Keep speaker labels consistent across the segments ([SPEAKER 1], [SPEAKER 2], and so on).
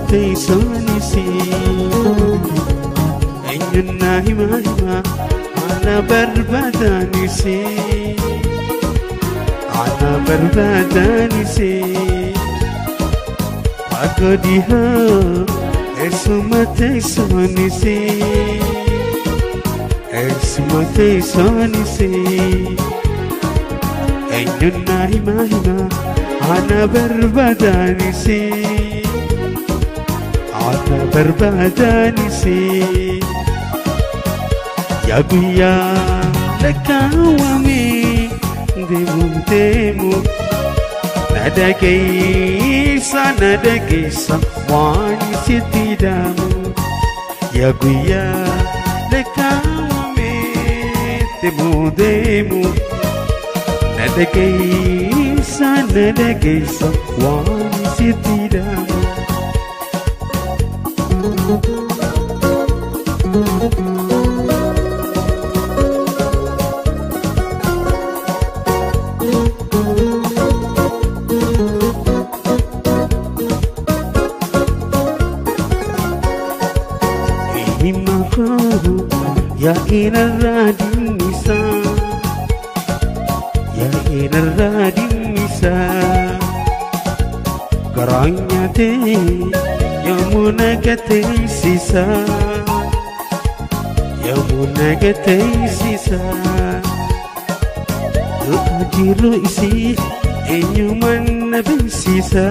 [SPEAKER 1] teessoonis eenyunnaa himaa himaa ana barbaadanis ana barbaadanis fagoo dhihoo eessuma teessoonis eessuma teessoonis eenyunnaa himaa himaa ana barbaadanis ana barbaadanis yaa guyyaa lakkaawwame deemu deemu na dhageessa na dhageessa waan sitti dhaamu yaa guyyaa lakkaawwame deemu deemu na dhageessa na dhageessa waan sitti dhaamu. himahu ya inarraa dinnisa ya inarraa dinnisa garaan nyaatee yommuu nagateessisa yommuu nagateessisa du'a jiru isii eenyuman na beeksisa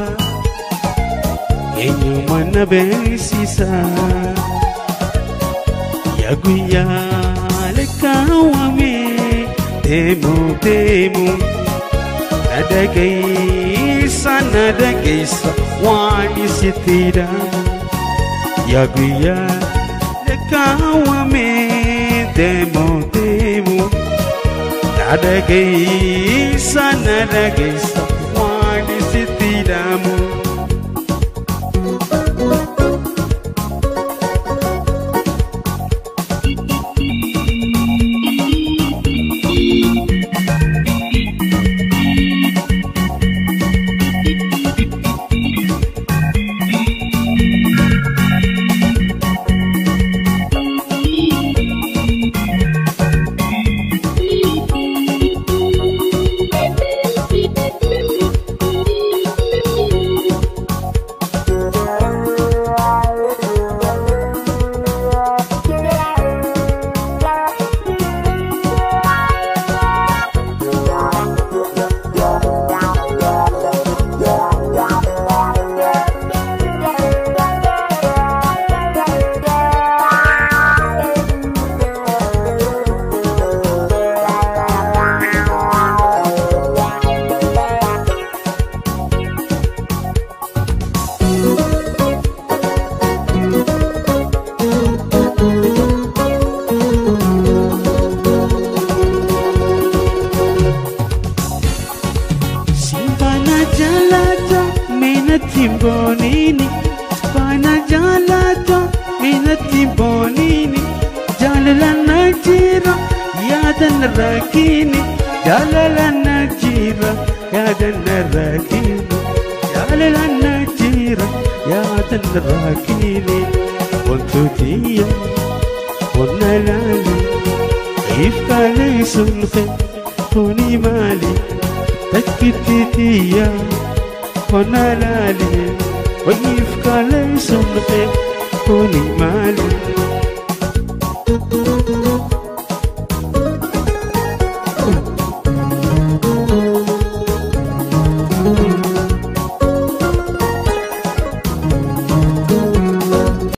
[SPEAKER 1] eenyuman na beeksisa yaa guyyaa lakkaawwame deemu deemu na dhageessa na dhageessa waan sitti dhaamu yaa guyyaa lakkaawwame deemu deemu na dhageessa na dhageessa waan sitti dhaamu. Simbana jalata minatti bonini Simbana jalata minatti bonini Jalala na jira yaada na rakini Jalala na jira yaada na rakini Jalala na jira yaada na rakini Wantootiyya wanna laali Ifkaalee sunfe kuni maali takkititiya kona laali wayiif kaalee sunfe kuni maali